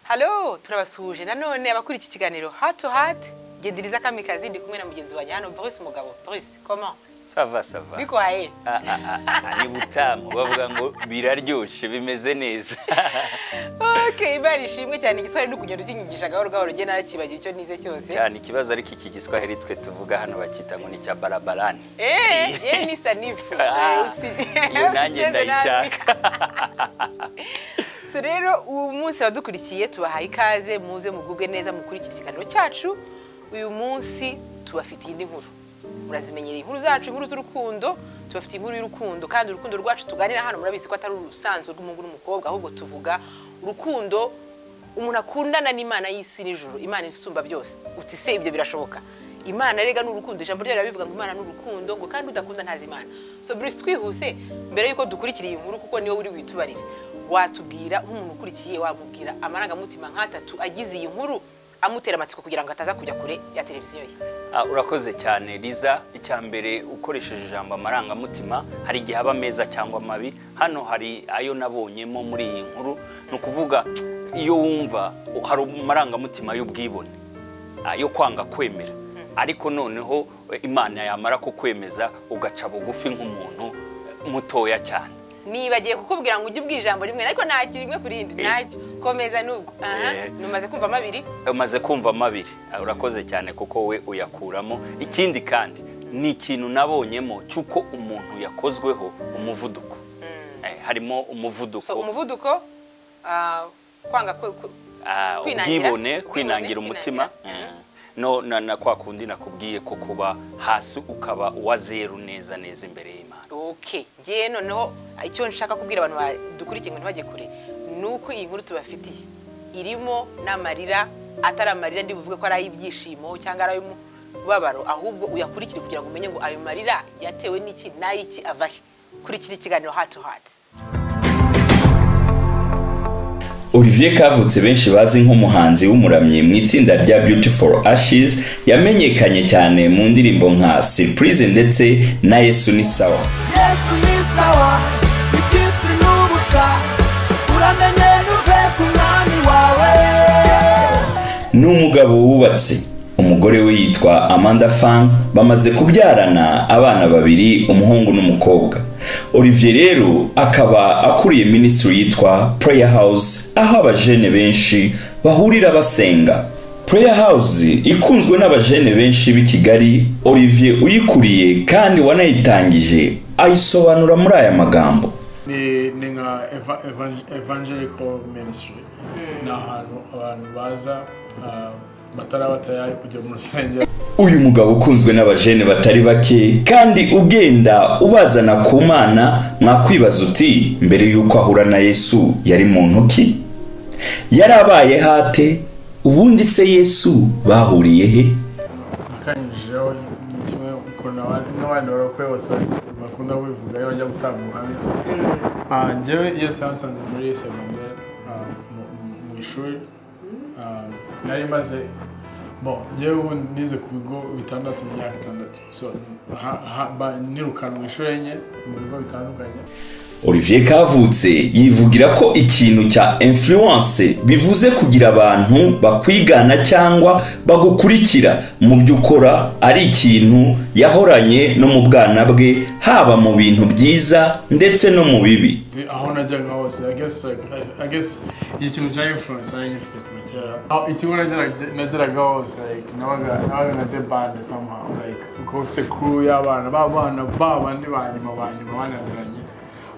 halo turabasuhuje nanone abakuriye iki kiganiro heart to heart gendiriza kamikazi ndi kumwe na mugenzi wanjye hano Bruce Mugabo Bruce comment sava sava biko haye Ah, ah, ah, ah, ni butamu bavuga ngo biraryoshye bimeze neza okay imana ishimwe cyane igiswahili ni ukugenda ukinyigisha gahoro gahoro njye narakibagiwe icyo nize cyose cyane ikibazo ariko iki giswahili twe tuvuga hano bakita ngo ni icya barabarani eh ye ni sanifu Ah, Eh, usi- iyo nanjye ukicheze nabi. ndayishaka so rero uyu munsi abadukurikiye tubahaye ikaze muze mugubwe neza mukurikira ikiganiro cyacu uyu munsi tubafitiye indi nkuru murazimenyereye inkuru zacu inkuru z'urukundo tubafitiye inkuru y'urukundo kandi urukundo rwacu tuganira hano murabizi ko atari urusanzwe rw'umuhungu n'umukobwa ahubwo tuvuga urukundo umuntu akundana n'imana y'isi n'ijoro imana isumba byose uti se ibyo birashoboka imana rega ni urukundo ijambo ryayo rirabivuga ngo imana ni urukundo ngo kandi udakunda ntazi imana so bruce twihuse mbere y'uko dukurikira iyi nkuru kuko niyo uri witubarire watubwira nk'umuntu ukurikiye wamubwira amarangamutima nk'atatu agize iyi nkuru amutera amatsiko kugira ngo ataza kujya kure ya televiziyo ye Ah, urakoze cyane riza icya mbere ukoresheje ijambo amarangamutima hari igihe aba meza cyangwa amabi hano hari ayo nabonyemo muri iyi nkuru ni ukuvuga iyo wumva hari amarangamutima y'ubwibone ah, yo kwanga kwemera ariko noneho eh, imana yamara kukwemeza ugaca bugufi nk'umuntu eh, mutoya cyane nibagiye kukubwira ngo ujye ubwira ijambo rimwe ariko ntacyo rimwe ku rindi ntacyo komeza nubwo aha Eh. numaze kumva amabiri umaze kumva amabiri Ah, urakoze cyane kuko we uyakuramo ikindi kandi ni ikintu nabonyemo cy'uko umuntu yakozweho umuvuduko Eh, harimo umuvuduko so umuvuduko ah, kwanga kwe- kwe- ah, kwinangira. ubwibone Ubwibone, kwinangira umutima kwinangira. Eh, no na, na kwa kundi nakubwiye ko kuba hasi ukaba wa zeru neza neza imbere y'imana okay ngewe noneho icyo nshaka kubwira abantu badukurikiye ngo ntibajye kure ni uko iyi nkuru tubafitiye irimo n'amarira atari amarira ndi buvuge ko ari ay'ibyishimo cyangwa ari ay'umubabaro ahubwo uyakurikire kugira ngo umenye ngo ayo marira yatewe n'iki n'ay'iki ava he kurikira ikiganiro heart to heart Olivier kavutse benshi bazi nk'umuhanzi w'umuramyi mu itsinda rya Beautiful Ashes yamenyekanye cyane mu ndirimbo nka Surprise ndetse na Yesu ni sawa yesu ni sawa iby'isi ni ubusa uramenye ntuve ku mwami wawe ni umugabo wubatse umugore we yitwa Amanda Fang bamaze kubyarana abana babiri umuhungu n'umukobwa Olivier rero akaba akuriye minisitiri yitwa Prayer House aho abajene benshi bahurira basenga Prayer House ikunzwe n'abajene benshi b'i Kigali Olivier uyikuriye kandi wanayitangije ayisobanura muri aya magambo ni ni nka eva- evan- evangelical ministry ni ahantu abantu baza ah, bataraba tayari kujya mu rusengero uyu mugabo ukunzwe n'abajene batari bake kandi ugenda ubazana ku mana mwakwibaza uti mbere y'uko ahura na yesu yari muntu ki yari abaye hate ubundi se yesu bahuriye he nakanyujijeho ni kimwe ukuntu abandi n'abandi barokore bose bakunda kubivuga iyo bajya gutanga ubuhamya Ah, njyewe yesu yansanze muri segonderi ah, mu- mu- mu ishuri Ah, nari maze bon njyewe ubu nize ku bigo bitandatu mu myaka itandatu so ha- ha- ba- nirukana mu ishuri enye mu bigo bitandukanye olivier kavutse yivugira ko ikintu cya influence bivuze kugira abantu bakwigana cyangwa bagukurikira mu byo ukora ari ikintu yahoranye no mu bwana bwe haba mu bintu byiza ndetse no mu bibi The- aho najyaga hose I guess, like, I- I guess iki kintu cya influence nari ngifite kuva kera Aho- ikigo nageraga- nageraga hose like, nabaga nabaga nka the band somehow like ukaba ufite crew y'abana ba bana ba bandi ba nyuma ba nyuma bananiranye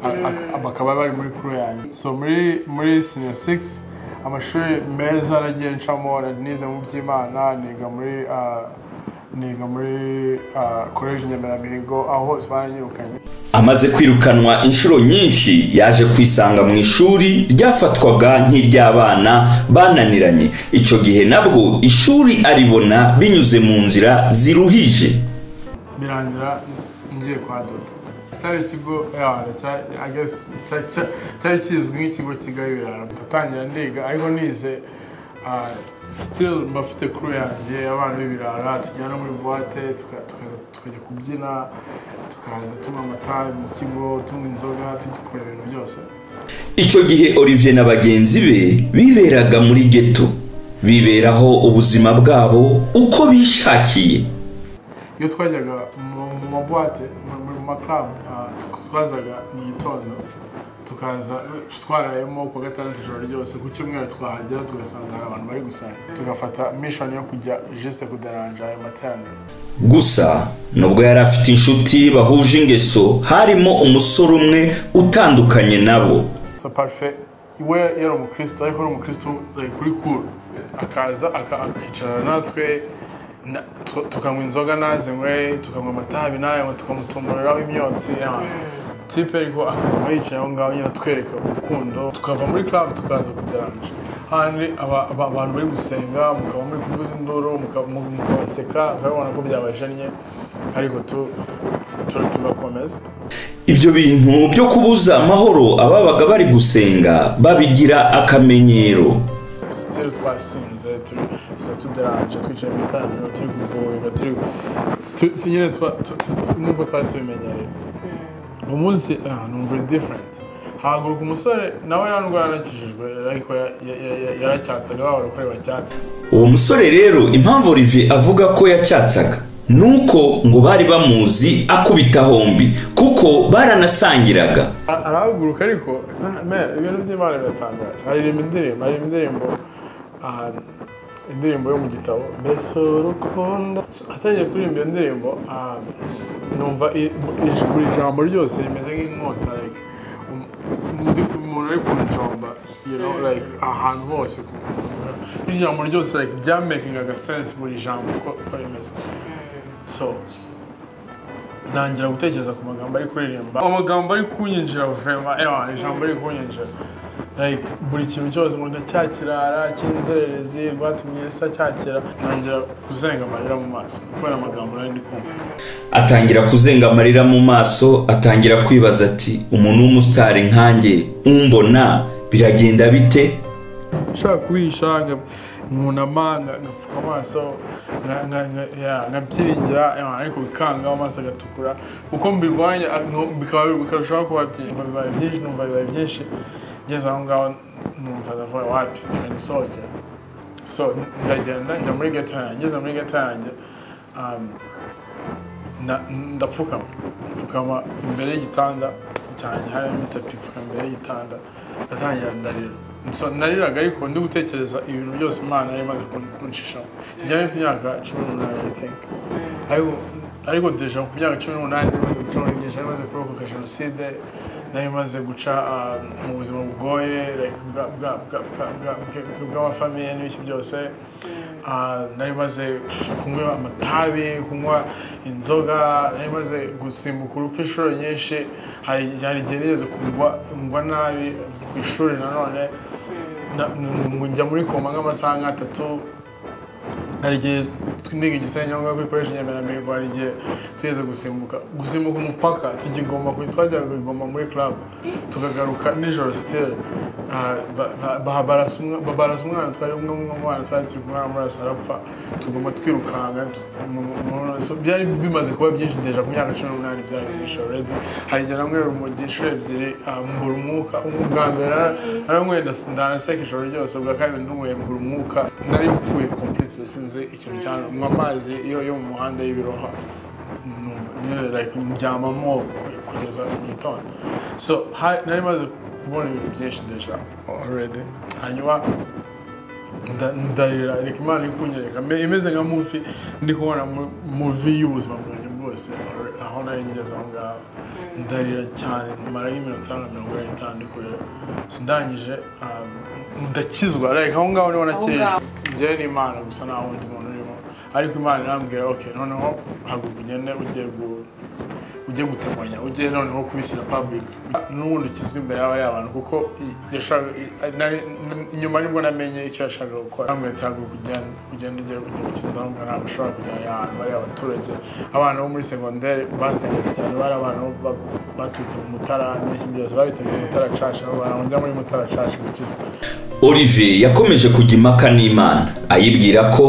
A- a- a- bakaba bari muri crew yanjye so muri muri senior six amashuri meza nagiye ncamo nize mu by'imana niga muri ah, niga muri college nyamirambigo aho baranyirukanye amaze kwirukanwa inshuro nyinshi yaje kwisanga mu ishuri ryafatwaga nk'iry'abana bananiranye icyo gihe nabwo ishuri aribona binyuze mu nzira ziruhije birangira ngiye kwa dodo cyari ikigo yeah, cya- I guess, cya- cya- cyari kizwi nk'ikigo kigabirara ndatangira ndiga ariko nize ah, still mbafite crew yanjye abana b'ibirara tujyana muri buwate tuka- tukaza tukajya kubyina tukaza tunywa amata mu kigo tunywa inzoga tugikora ibintu byose icyo gihe olivier na bagenzi be biberaga muri geto biberaho ubuzima bwabo uko bishakiye iyo twajyaga mu mu mabuwate mu- mu maklabu twazaga mu gitondo tukaza twarayemo ku wa gatandatu ijoro ryose ku cyumweru twahagera tugasanga hari abantu bari gusanga tugafata mishoni yo kujya jisite kudaranja ayo materaniro gusa nubwo yari afite inshuti bahuje ingeso harimo umusore umwe utandukanye nabo so parufe we yari umukristo ariko ari umukristo like, kuri kuru akaza aka- akicarana natwe na- tu- tukanywa inzoga nazinywe tukanywa amatabi nayo tukamutumuriraho imyotsi ya- tipe ariko akaguma yicaye aho ngaho nyine atwereka urukundo tukava muri club tukaza kudaranje handi aba- aba- abantu bari gusenga mukaba muri kuvuza induru muka- mu- mukabaseka mukabibona ko byabajannye ariko tu- tu- tugakomeza ibyo bintu byo kubuza amahoro ababaga bari gusenga babigira akamenyero siteri twasinze turi tuza tuderanje twicaye mu itangira turi kuvurirwa turi tu- tu- nyine twa- tu- tu- tu- nk'uko twari tubimenyereye uwo munsi ah, numva uri diferenti hahaguruka umusore nawe nta ndwara yanakijijwe ariko ya- ya- ya- ya- yaracyatsaga ba barokore bacyatse uwo musore rero impamvu olivier avuga ko yacyatsaga nuko ngo bari bamuzi akubita hombi kuko baranasangiraga A- arahaguruka ariko nta- man, ibintu by'imana biratangaje aririmba indirimbo aririmba indirimbo ahantu indirimbo yo mu gitabo mbese urukundo So, atangiye kuririmba iyo ndirimbo ah, numva i- ij- buri jambo ryose rimeze nk'inkota like um- undi- umuntu ari kunjomba you know like ahantu hose ku- ijambo ryose like byamakingaga sense buri jambo uko uko rimeze so ntangira gutekereza ku magambo ari kuririmba amagambo ari kunyinjira vema ewa ijambo ari kunyinjira like buri kintu cyose umuntu cyakirara cy'inzererezi rwatumye sa cyakira ntangira kuzenga amarira mu maso kubera amagambo nari ndi kumva atangira kuzenga amarira mu maso atangira kwibaza ati umuntu w'umusitari nkanjye umbona biragenda bite nshaka kuhisha nkunama nga- ngapfuka amaso nga- nga- nga- ya, nkabyiringira ewa, ariko bikanga amaso agatukura uko mbirwanya a- no- bikaba bikarushaho kuba byinshi Numva bibaye byinshi numva bibaye byinshi ngeze aho ngaho numva ndavuga wapi reka nisohokere so ndagenda njya muri geto yanjye ngeze muri geto yanjye um, nda- ndapfukama mfukama imbere y'igitanda cyanjye harimo itapi mfukama imbere y'igitanda ndatangira ndarira So, nariraga ariko ndi gutekereza ibintu byose imana yari imaze kun- kunshishamo byari bifite imyaka cumi n'umunani i think ariko ariko deja ku myaka cumi n'umunani nari imaze guca muri byinshi nari imaze kurokoka jenoside nari imaze guca ah, mu buzima bugoye like, bwa- bwa- bwa- bwa- bwa- bwa- bw'amafamiye n'ibiki byose Ah, nari maze kunywa amatabi kunywa inzoga nari maze gusimbuka urupfu inshuro nyinshi hari hari igihe nigeze kugwa ngwa nabi ku ishuri nanone Na- ngo njya muri koma nk'amasaha nk'atatu hari igihe niga igisenge kuri koleji nyamirambo hari igihe tugeze gusimbuka gusimbuka umupaka tugigomba kuri twajyaga kugigomba muri club tukagaruka nijoro siteli barasa umwana twari umwe mu mwana twari turi kumwe amaraso arapfa tugomba twirukanga tu- mu- mu- so byari bimaze kuba byinshi deja ku myaka cumi n'umunani byari byinshi already hari igihe namwe urumogi inshuro ebyiri ah, mbura umwuka ubwa mbere naranyweye ndas- ndanaseka ijoro ryose ubwa kabiri ndunyweye mbura umwuka nari mpfuye completely sinzi ikintu cyane nywa amazi yo yo mu muhanda y'ibiroha numva nyine like ndyamamo kugeza mu gitondo so hari- nari maze kubona ibintu byinshi deja already hanyuma nda- ndarira reka imana iri kunyereka Me- imeze nka muvi ndi kubona mu- muvi y'ubuzima bwanjye bwose aho nari ngeze aho ngaho ndarira cyane mara nk'iminota nka mirongo ine n'itanu ndi kurira So ndangije um, ndakizwa like aho ngaho niho nakirijwe njyewe n'imana gusa nta wundi muntu urimo ariko imana irambwira okay noneho haguruka ugende ugiye gu ujye gutemanya ujye noneho kubishyira public n'ubundi ukizwe imbere y'abari abantu kuko i- yashaka- i- nari- n- inyuma nibwo namenye icyo yashakaga gukora ntabwo cyangwa kugenda ugenda ugiye kujya gukinira aho ntabwo ushobora kujya ahantu bari abaturage abana bo muri segonderi basengaga cyane bari abantu ba- baturutse mu mutara n'ibindi byose babitabiriye mutara caca aho bantu bajya muri mutara caca gukizwa olivier yakomeje kujya impaka n'imana ayibwira ko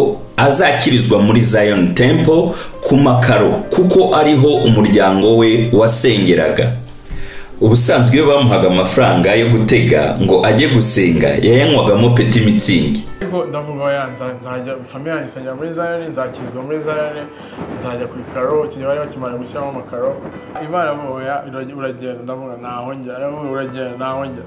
azakirizwa muri zion temple ku makaro kuko ariho umuryango we wasengeraga ubusanzwe iyo bamuhaga amafaranga yo gutega ngo ajye gusenga yayanywagamo peti mitsingi ariko ndavuga oya nza- nzajya famiye yanjye isengera muri zayoni nzakirizwa muri zayoni nzajya ku ikaro ikigihe bari bakimara gushyiramo amakaro imana mu oya iragy- uragenda ndavuga ntaho njya aravuga uragenda ntaho njya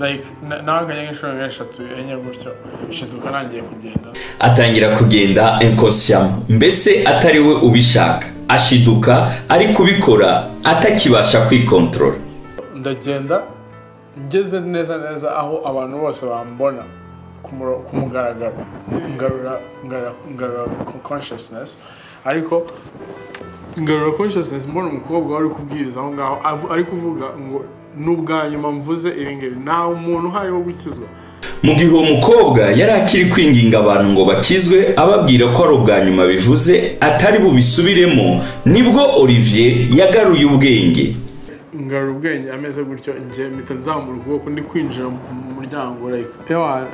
like na- nawe akajya nk'inshuro nk'eshatu enye gutyo shiduka ntangiye kugenda atangira kugenda enkosiyamo mbese atari we ubishaka ashiduka ari kubikora atakibasha kwikontorora ndagenda ngeze neza neza aho abantu bose bambona ku muro- ku mugaragaro ngarura ngarura- ngarura co- consciousness ariko ngarura consciousness mbona umukobwa wari kubwiriza aho ngaho avu- ari kuvuga ngo n'ubwa nyuma mvuze ibi ngibi nta muntu uhari wo gukizwa mu gihe uwo mukobwa yari akiri kwinginga abantu ngo bakizwe ababwira ko ari ubwa nyuma bivuze atari bubisubiremo nibwo olivier yagaruye ubwenge ngarura ubwenge ameze gutyo njye mpita nzamura ukuboko ndi kwinjira mu muryango like ewa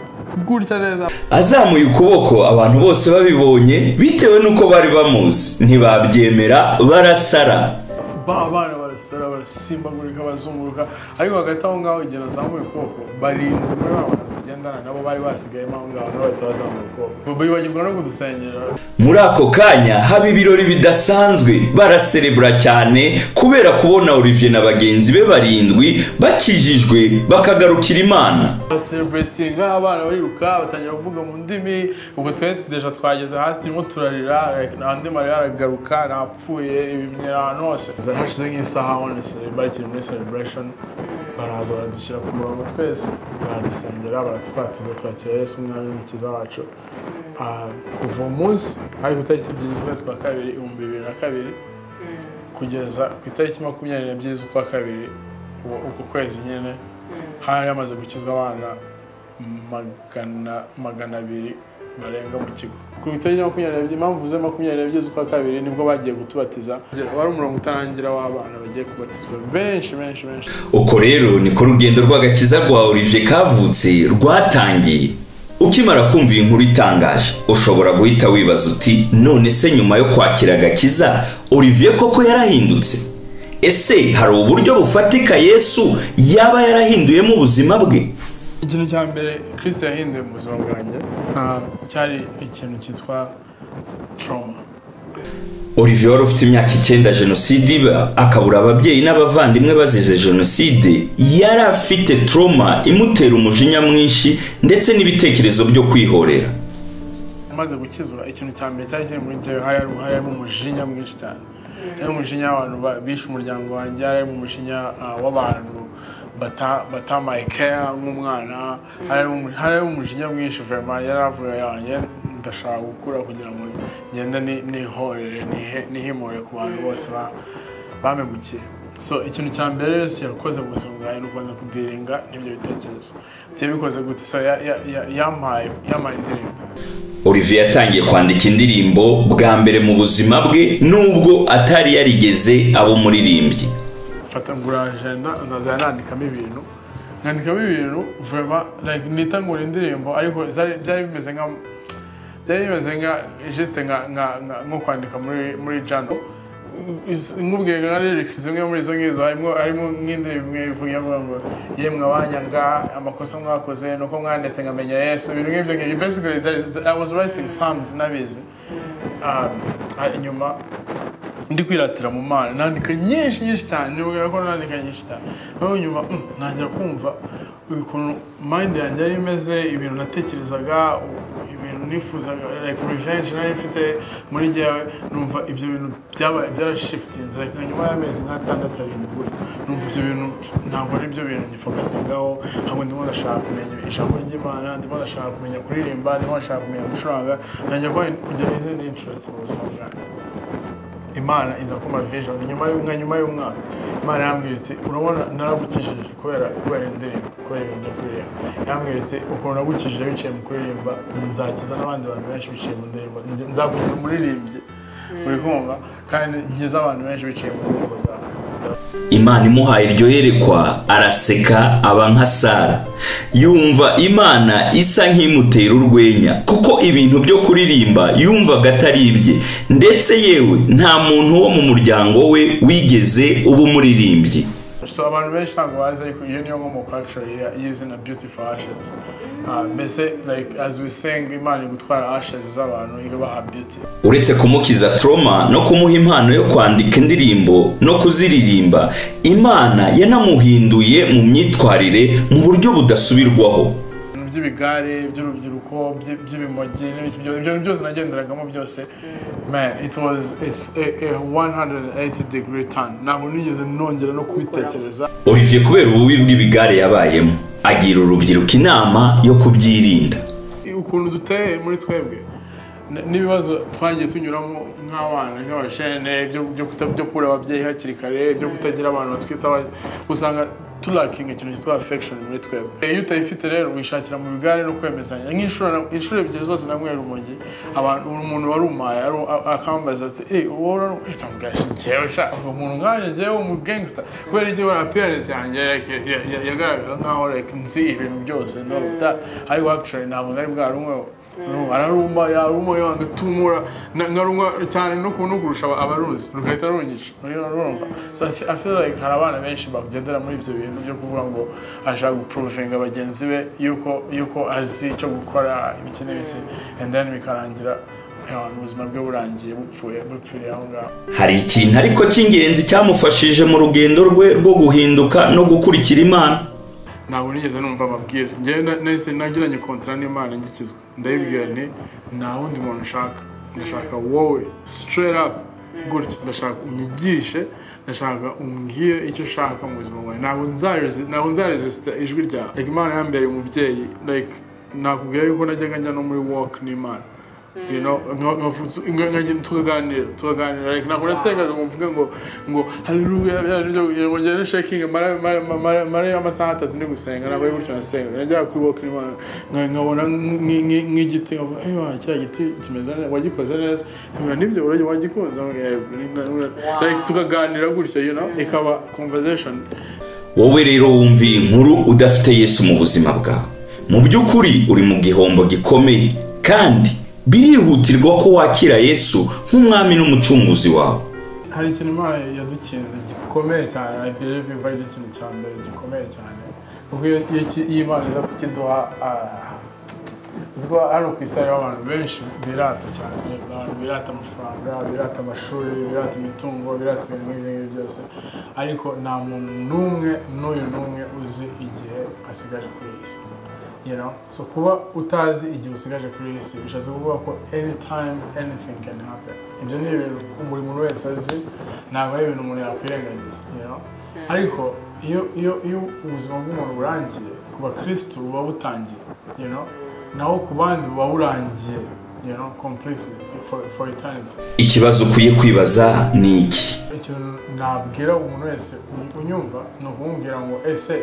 gutya neza azamuye ukuboko abantu bose babibonye bitewe n'uko bari bamuzi ntibabyemera barasara ba abana barasara barasimbagurika bazunguruka ariko hagati aho ngaho igihe nazamuye ukuboko barindwi muri ba bantu tugendana nabo bari basigayemo aho ngaho nabo bahita bazamura ukuboko bibagirwa no kudusengera muri ako kanya haba ibirori bidasanzwe baraserebura cyane kubera kubona olivier na bagenzi be barindwi bakijijwe bakagarukira imana baraseleburetinga abana bariruka batangira kuvuga mu ndimi ubwo twe deja twageze hasi turimo turarira like, nta andi marira aragaruka ntapfuye ibimyira ahantu hose hashize nk'isaha honestly bari kiri muri celebration baraza baradushyira ku murongo twese baradusengera baratwatuza twakira yesu umwami n'umukiza wacu Ah, kuva uwo munsi hari ku itariki ebyiri z'ukwezi kwa kabiri ibihumbi bibiri na kabiri kugeza ku itariki makumyabiri n'ebyiri z'ukwa kabiri uwo- uko kwezi nyine hari hamaze gukizwa abana magana magana abiri barenga mu kigo ku itariki makumyabiri n'ebyiri impamvu mvuze makumyabiri n'ebyiri z'ukwa kabiri nibwo bagiye gutubatiza wari umurongo utarangira w'abana bagiye kubatizwa benshi benshi benshi uko rero niko urugendo rw'agakiza rwa olivier kavutse rwatangiye ukimara kumva iyi nkuru itangaje ushobora guhita wibaza uti none se nyuma yo kwakira agakiza olivier koko yarahindutse ese hari uburyo bufatika yesu yaba yarahinduyemo ubuzima bwe ikintu cya mbere kirisito yahinduye mu buzima bwanjye ah, cyari ikintu cyitwa trauma olivier wari ufite imyaka icyenda jenoside iba akabura ababyeyi n'abavandimwe bazize jenoside yari afite trauma imutera umujinya mwinshi ndetse n'ibitekerezo byo kwihorera maze gukizwa ikintu cya mbere cyari kiri muri njyewe hari hari harimo umujinya mwinshi cyane harimo umujinya w'abantu ba- bishe umuryango wanjye harimo umujinya ah, w'abantu bata- batamaye care nk'umwana harimo umu- harimo umujinya mwinshi vema yari avuga yanjye ndashaka gukura kugira ngo ngende ni- nihorere nihe- nihimure ku bantu bose ba- bamemukiye so ikintu cya mbere yose yakoze mu buzima bwawe ni ukubanza kudiringa n'ibyo bitekerezo tuyabikoze gute so ya- ya- ya- yampaye yampaye indirimbo olivier yatangiye kwandika indirimbo bwa mbere mu buzima bwe nubwo atari yarigeze aba umuririmbyi mfata ngura agenda nzajya nandikamo ibintu nkandikamo ibintu vuba like nita ngura indirimbo ariko zari- byari bimeze nka byari bimeze nka juste nka nka- nka- nko kwandika muri muri jano nkubwiye nka lyrics zimwe muri izo ngizo harimo harimo nk'indirimbo imwe ivuga ivuga ngo yemwe abanyanga amakosa mwakoze nuko mwanditse nkamenya yesu ibintu nk'ibyo ngibyo basically that is- I was writing psalms nabizi um, inyuma ndi kwiratira mu mana nandika nyinshi nyinshi cyane nibwira ko nandika nyinshi cyane noneho nyuma mm, ntangira kumva ukuntu mind yanjye yari imeze ibintu natekerezaga u- ibintu nifuzaga like revenge nari mfite muri jyewe numva ibyo bintu byabaye byarashifitinze like nka nyuma y'amezi nk'atandatu arindwi gutya numva ibyo bintu ntabwo ari byo bintu nyifokasingaho ahubwo ndimo ndashaka kumenya ijambo ry'imana ndimo ndashaka kumenya kuririmba ndimo ndashaka kumenya gucuranga ntangira kujya izindi interest mu buzima bwanjye imana iza kumpa vision nyuma y'umwanya nyuma y'umwaka imana yambwira iti urabona naragukijije kubera kubera indirimbo kubera ibintu byo kuririmba yambwira iti ukuntu nagukijije biciye mu kuririmba nzakiza n'abandi bantu benshi biciye mu ndirimbo Nge- nzakugira umuririmbyi uri kumva kandi nkize abantu benshi biciye mu ndirimbo zawe imana imuhaye iryo yerekwa araseka aba nka sara yumva imana isa nk'imutera urwenya kuko ibintu byo kuririmba yumvaga atari ibye ndetse yewe nta muntu wo mu muryango we wigeze uba umuririmbyi so abantu benshi ntabwo bazi ariko iyo niyo nkomoko actually ya- y'izina beautiful ashes Ah, mbese like as we sing imana iri gutwara ashes z'abantu ibaha beauty uretse kumukiza troma no kumuha impano yo kwandika indirimbo no kuziririmba imana yanamuhinduye mu myitwarire mu buryo budasubirwaho ibintu by'ibigare by'urubyiruko by'i- by'ibimogi n'ibiki byose ibyo byose nagenderagamo byose man it was a, a, a 180 degree turn ntabwo nigeze nongera no kubitekereza olivier kubera ububi bw'ibigare yabayemo agira urubyiruko inama yo kubyirinda ukuntu duteye muri twebwe n- n'ibibazo twagiye tunyuramo nk'abana nk'abashene byo- byo kuta- byo kubura ababyeyi hakiri kare byo kutagira abantu batwitaho usanga turakinga ikintu cyitwa affection muri twebwe Eh, iyo utayifite rero wishakira mu bigare no kwemezanya nk'inshuro na- inshuro ebyiri zose namwera urumogi abantu buri muntu warumaye aru- a- akambaza ati eh wowe uraru- eh, ndamubwira ati, njyewe sha umuntu nkanjye njyewe umu gangster kubera iki kubera appearance yanjye like, ya- ya- yagaragara nkaho like nzi ibintu byose no that ariko actually ntabwo nari bwarumweho No, araruma yaruma yanga tumura ngaruma cyane no kuntu kurusha aba- abaruzi rugahita runyica muri urumva so I fe- I feel like hari abana benshi bagendera muri ibyo bintu byo kuvuga ngo ashaka guprovinga bagenzi be yuko yuko azi icyo gukora ibiki n'ibiki and then bikarangira eh, ubuzima bwe burangiye bupfuye bupfiriye aho ngaho hari ikintu ariko cy'ingenzi cyamufashije mu rugendo rwe rwo guhinduka no gukurikira imana ntabwo nigeze numva amabwire njyewe na- nahise nagiranye kontara n'imana ngikizwa ndayibwira nti nta wundi muntu nshaka ndashaka wowe straight up gutya ndashaka unyigishe ndashaka umbwire icyo ushaka mu buzima bwawe ntabwo nzaresi- ntabwo nzaresisita ijwi ryawe like imana yambereye umubyeyi like nakubwira yuko najyaga njya no muri walk n'imana you know, nka- nka- nka- nka- tukaganira tukaganira like ntabwo nasengaga ngo mvuge ngo ngo haleluya ngo ngende shaking amara- amara- amara- amara amasaha atatu ndi gusenga ntabwo ari gutyo nasenga najyaga kuri walk n'imana nka- nkabona nk- nk- nk'igiti nkavuga ewa kiriya giti kimeze neza wagikoze neza nkabona nibyo urajya wagikunze Nkavuga, "Eh, ni- ni- ni-" like tukaganira gutyo you know ikaba conversation wowe rero wumva iyi nkuru udafite yesu mu buzima bwawe mu by'ukuri uri mu gihombo gikomeye kandi birihutirwa ko wakira yesu nk'umwami n'umucunguzi wawe hari ikintu imana yadukinze gikomeye cyane i believe yuko aricyo kintu cya mbere gikomeye cyane kuko iyo iyo ki- iyo imana iza kukiduha ah, uzi ko hano ku isi hariho abantu benshi birata cyane abantu birata amafaranga birata amashuri birata imitungo birata ibintu nk'ibyo ngibyo byose ariko nta muntu n'umwe n'uyu n'umwe uzi igihe asigaje kuri iyi si you know so kuba utazi igihe usigaje kuri iyi si bishatse kuvuga ko anytime anything can happen ibyo ni ibintu buri muntu wese azi ntabwo ari ibintu umuntu yakwirengagiza you know ariko iyo iyo iyo ubuzima bw'umuntu burangiye ku bakirisitu buba butangiye you know naho ku bandi buba burangiye you know completely for, for eternity ikibazo ukwiye kwibaza ni iki ikintu nabwira umuntu wese u- unyumva ni ukumubwira ngo ese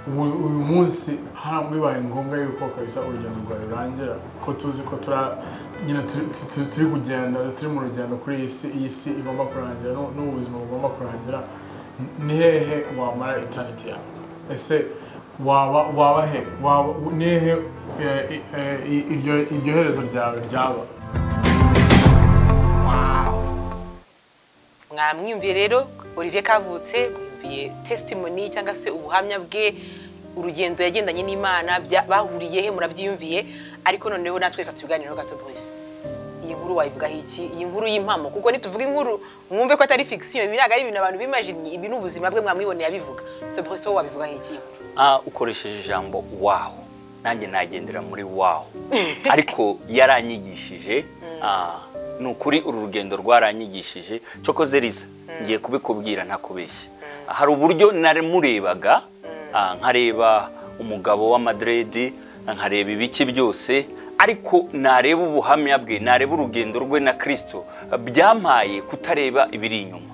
ubu- uyu munsi hano bibaye ngombwa yuko kabisa urugendo rwawe rurangira ko tuzi ko tura- nyine turi- tu- tu- turi kugenda turi mu rugendo kuri iyi si iyi si igomba kurangira n'u- n'ubu buzima bugomba kurangira N- ni hehe wamara itaniti yawe ese waba waba he waba ni hehe eh, eh, i- iryo iryo herezo ryawe ryaba mwamwumviye rero olivier kavutse mwumviye testimony cyangwa se ubuhamya bwe urugendo yagendanye n'imana bya- bahuriye he murabyiyumviye ariko noneho natwe reka tubiganireho gato boys iyi nkuru wayivugaho iki iyi nkuru y'impamo kuko nituvuga inkuru mwumve ko atari fiction ibi ntabwo ari ibintu abantu bimajinnye ibi ni ubuzima bwe mwamwiboneye abivuga so boys wowe wabivugaho iki Ah, ukoresheje ijambo waho nanjye nagendera muri waho ariko yaranyigishije ah, ni ukuri uru rugendo rwaranyigishije cokoze riza ngiye kubikubwira ntakubeshya hari uburyo namurebaga ah, nkareba umugabo w'amadredi nkareba ibiki byose ariko nareba ubuhamya bwe nareba urugendo rwe na kirisito byampaye kutareba ibiri inyuma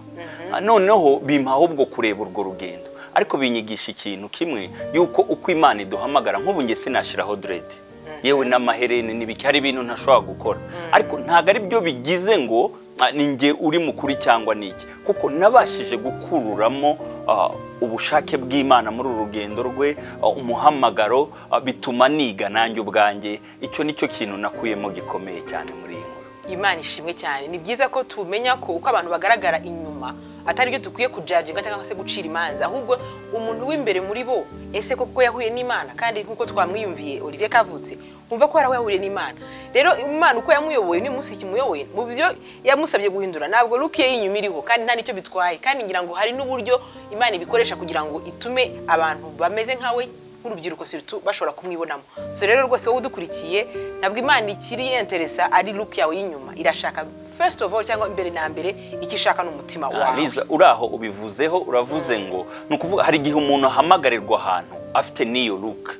Ah, noneho bimpa ahubwo kureba urwo rugendo ariko binyigisha ikintu kimwe yuko uko imana iduhamagara nk'ubu nge sinashyiraho derede yewe n'amaherene n'ibiki hari ibintu ntashobora gukora ariko ntabwo ari byo bigize ngo ah, ni nge uri mukuri cyangwa niki kuko nabashije gukururamo ah, ubushake bw'imana muri uru rugendo rwe ah, umuhamagaro ah, bituma niga nanjye ubwanjye icyo ni cyo kintu nakuyemo gikomeye cyane muri iyi nkuru imana ishimwe cyane ni byiza ko tumenya ko uko abantu bagaragara inyuma atari byo dukwiye kujajinga cyangwa se gucira imanza ahubwo umuntu w'imbere muri bo ese koko yahuye n'imana kandi nk'uko twamwiyumviye olivier kavutse wumva ko yaraho yahuriye n'imana rero imana uko yamuyoboye n'umunsi kimuyoboye mu byo yamusabye guhindura ntabwo luke ye y'inyuma iriho kandi nta n'icyo bitwaye kandi ngira ngo hari n'uburyo imana ibikoresha kugira ngo itume abantu bameze nkawe nk'urubyiruko surtout bashobora kumwibonamo so rero rwose wowe udukurikiye ntabwo imana ikiri yenteresa ari look yawe y'inyuma irashaka first of all cyangwa mbere na mbere icyo ishaka ni umutima wawe Liza uraho ubivuzeho uravuze ngo ni ukuvuga hari igihe umuntu ahamagarirwa ahantu afite n'iyo luka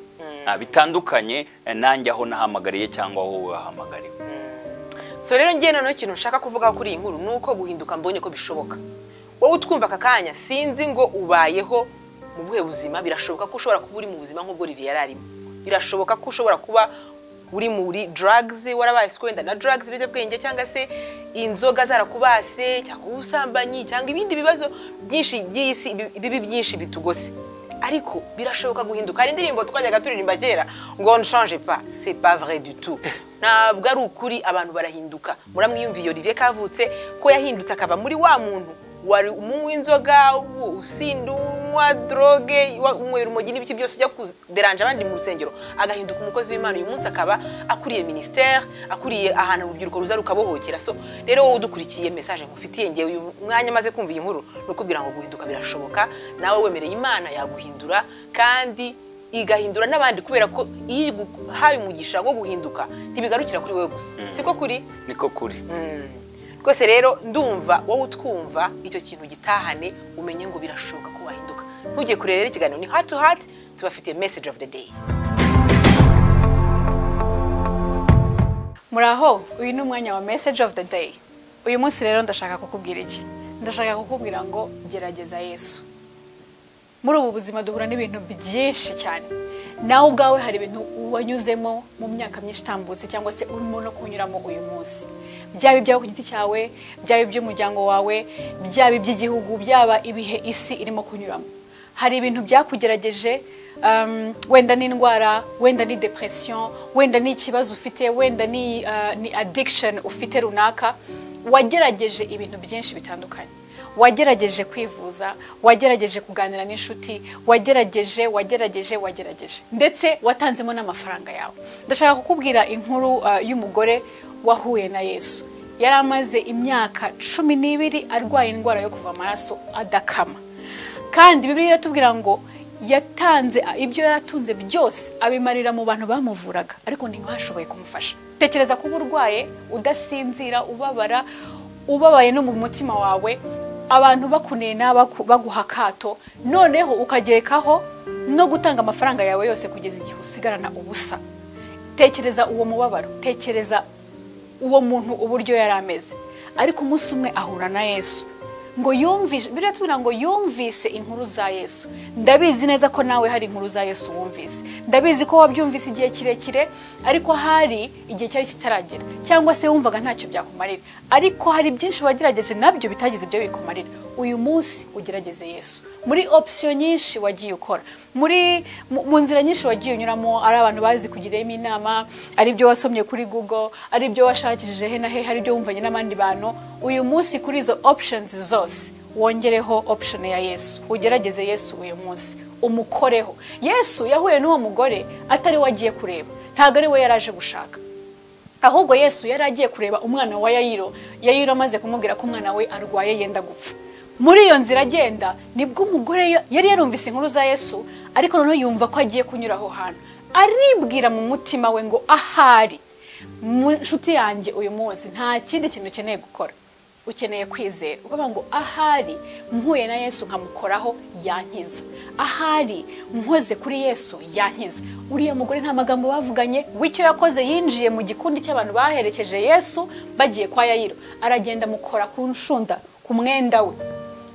bitandukanye eh, nanjye aho nahamagariye cyangwa aho wahamagariwe so rero ngewe noneho ikintu nshaka kuvugaho kuri iyi nkuru ni uko guhinduka mbonye ko bishoboka wowe utwumva aka kanya sinzi ngo ubayeho mu buhe buzima birashoboka ko ushobora kuba uri mu buzima nk'ubwo Olivier yari arimo birashoboka ko ushobora kuba uri muri drugs warabaye se wenda na drugs ibiyobyabwenge cyangwa se inzoga zarakubase cyangwa ubusambanyi cyangwa ibindi bibazo byinshi by'isi bibi byinshi bitugose ariko birashoboka guhinduka hari indirimbo twajyaga turirimba kera ngo nshanje pa c'est pas vrai du tout ntabwo ari ukuri abantu barahinduka muramwiyumviye Olivier kavutse ko yahindutse akaba muri wa muntu wari umunywi w'inzoga usinda unywa droge wa- unywera umogi n'ibiki byose ujya kuderanja abandi mu rusengero agahinduka umukozi w'imana uyu munsi akaba akuriye ministère akuriye ahantu urubyiruko ruza rukabohokera so rero wowe udukurikiye message nkufitiye ngewe uyu mwanya maze kumva iyi nkuru ni ukubwira ngo guhinduka birashoboka nawe wemereye imana yaguhindura kandi igahindura n'abandi kubera ko iyo iguhaye umugisha wo guhinduka ntibigarukira kuri wowe gusa siko kuri niko kuri rwose rero ndumva wowe utwumva icyo kintu gitahane umenye ngo birashoboka ko wahinduka ntujye kureba rero ikiganiro ni hati to hati tubafitiye message of the day muraho uyu ni umwanya wa message of the day uyu munsi rero ndashaka kukubwira iki ndashaka kukubwira ngo gerageza yesu muri ubu buzima duhura n'ibintu byinshi cyane nawe ubwawe hari ibintu wanyuzemo mu myaka myinshi itambutse cyangwa se urimo no kunyuramo uyu munsi byaba ibyawe ku giti cyawe byaba iby'umuryango wawe byaba iby'igihugu byaba ibihe isi irimo kunyuramo hari ibintu byakugerageje um, wenda n'indwara wenda ni depression wenda ni ikibazo ufite wenda ni, uh, ni addiction ufite runaka wagerageje ibintu byinshi bitandukanye wagerageje kwivuza wagerageje kuganira n'inshuti wagerageje wagerageje wagerageje ndetse watanzemo n'amafaranga yawe ndashaka kukubwira inkuru uh, y'umugore wahuye na yesu yari amaze imyaka cumi n'ibiri arwaye indwara yo kuva amaraso adakama kandi bibiliya iratubwira ngo yatanze ibyo yaratunze byose abimarira mu bantu bamuvuraga ariko ntibashoboye kumufasha tekereza kuba urwaye udasinzira ubabara ubabaye no mu mutima wawe abantu bakunena baku- baguha akato noneho ukagerekaho no gutanga amafaranga yawe yose kugeza igihe usigarana ubusa tekereza uwo mubabaro tekereza uwo muntu uburyo yari ameze ariko umunsi umwe ahura na yesu ngo yumvishe biriya tubwira ngo yumvise inkuru za yesu ndabizi neza ko nawe hari inkuru za yesu wumvise ndabizi ko wabyumvise igihe kirekire ariko hari igihe cyari kitaragera cyangwa se wumvaga ntacyo byakumarira ariko hari byinshi wagerageje nabyo bitagize ibyo bikumarira uyu munsi ugerageze yesu muri opsiyo nyinshi wagiye ukora muri mu- mu nzira nyinshi wagiye unyuramo ari abantu bazi kugiramo inama ari ibyo wasomye kuri google ari ibyo washakishije he na he hari ibyo wumvanye n'abandi bantu uyu munsi kuri izo options zose wongereho option ya yesu ugerageze yesu uyu munsi umukoreho yesu yahuye n'uwo mugore atari we agiye kureba ntabwo ari we yari aje gushaka ahubwo yesu yari agiye kureba umwana wa yayiro yayiro amaze kumubwira ko umwana we arwaye yenda gupfa muri iyo nzira agenda nibwo umugore yo- yari yarumvise inkuru za yesu ariko noneho yumva ko agiye kunyura aho hantu aribwira mu mutima we ngo ahari mu nshuti yanjye uyu munsi nta kindi kintu ukeneye gukora ukeneye kwizera ukavuga ngo ahari mpuye na yesu nkamukoraho yankiza ahari nkoze kuri yesu yankiza uriya mugore nta magambo bavuganye w'icyo yakoze yinjiye mu gikundi cy'abantu baherekeje yesu bagiye kwa yayiro aragenda amukora ku nshunda ku mwenda we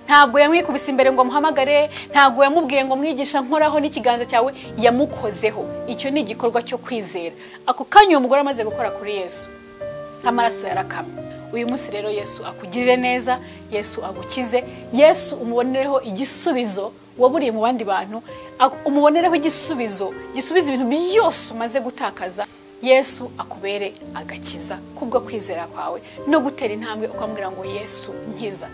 ntabwo yamwikubise imbere ngo amuhamagare ntabwo yamubwiye ngo mwigisha nkoraho n'ikiganza cyawe yamukozeho icyo ni igikorwa cyo kwizera ako kanya uwo mugore amaze gukora kuri yesu amaraso yarakamye uyu munsi rero yesu akugirire neza yesu agukize yesu umubonereho igisubizo waburiye mu bandi bantu ak- umubonereho igisubizo gisubiza ibintu byose umaze gutakaza yesu akubere agakiza kubwo kwizera kwawe no gutera intambwe ukamubwira ngo yesu nkiza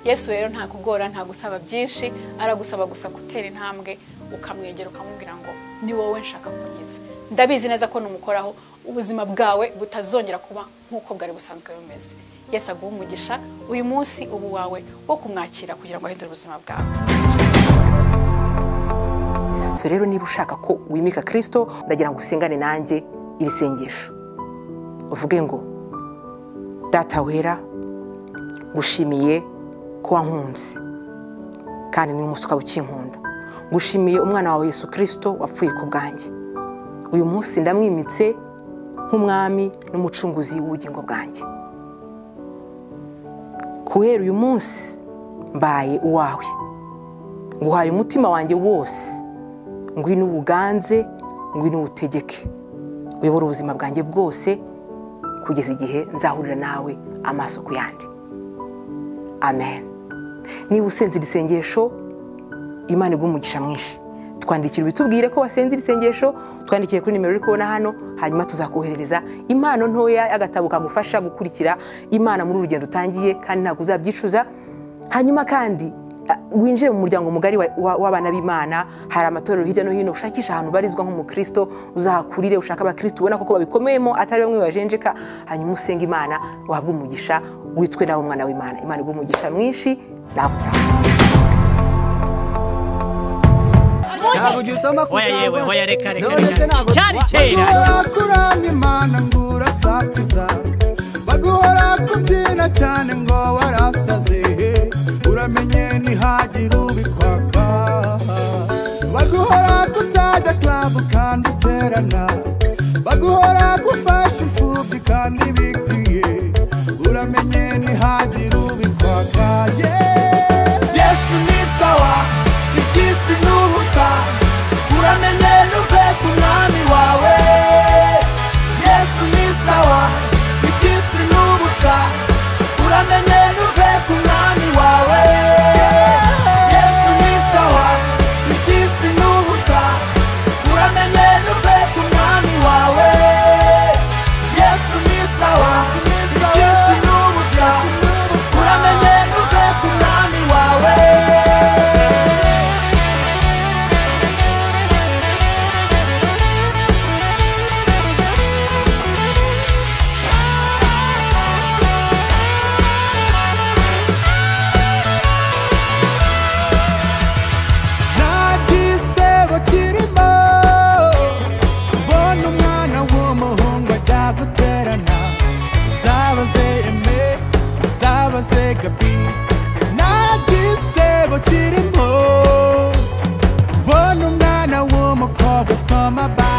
yesu rero nta kugora nta gusaba byinshi aragusaba gusa gutera intambwe ukamwegera ukamubwira ngo ni wowe nshaka kunyuza ndabizi neza ko numukoraho ubuzima bwawe butazongera kuba nk'uko bwari busanzwe bumeze yesu aguha umugisha uyu munsi ubu wawe wo kumwakira kugira ngo ahindure ubuzima bwawe so rero niba ushaka ko wimika kirisito ndagira ngo usengane nanjye iri sengesho uvuge ngo data wera ngushimiye ko wankunze kandi n'uyu munsi ukaba ukinkunda ngushimiye umwana wawe yesu kirisito wapfuye ku bwanjye uyu munsi ndamwimitse nk'umwami n'umucunguzi w'ubugingo bwanjye guhera uyu munsi mbaye uwawe nguhaye umutima wanjye wose ngwino uwuganze ngwino uwutegeke uyobora ubuzima bwanjye bwose kugeza igihe nzahurira nawe amaso ku yandi amen niba usenze iri sengesho imana iguha umugisha mwinshi twandikira ubitubwire ko wasenze iri sengesho twandikiye kuri nimero uri kubona hano hanyuma tuzakoherereza impano ntoya y'agatabo kagufasha gukurikira imana muri uru rugendo utangiye kandi ntabwo uzabyicuza hanyuma kandi winjire mu muryango mugari wa- wa- w'abana b'imana hari amatorero hirya no hino ushakisha ahantu ubarizwa nk'umukristo uzahakurire ushake abakristo ubona koko babikomeyemo atari bamwe bajenjeka hanyuma usenge imana wahabwe umugisha witwe nawe umwana w'imana imana iguha umugisha mwinshi nawe utaha oya yewe oya reka reka Nonese reka ntabwo cyari kera wakuranye imana ngo urasakuza baguhora kubyina cyane ngo warasaze uramenye ntihagira ubikwaka baguhora kutajya klabu kandi uterana baguhora gufasha imfubyi kandi bikwiye uramenye ntihagira ubikwaka yeah. yesu ni sawa iby'isi ni ubusa uramenye nuve ku mwami wawe yesu ni sawa iby'isi ni ubusa uramenye nuve ku mwami wawe yesu ni sawa iby'isi ni ubusa uramenye nuve ku mwami wawe yesu ni sawa iby'isi ni ubusa uramenye nuve ku mwami wawe nta gisebo kirimo mbona umwana w'umuhungu ajya guterana zabaze eme zabaze gabi nta gisebo kirimo kubona umwana w'umukobwa usoma ba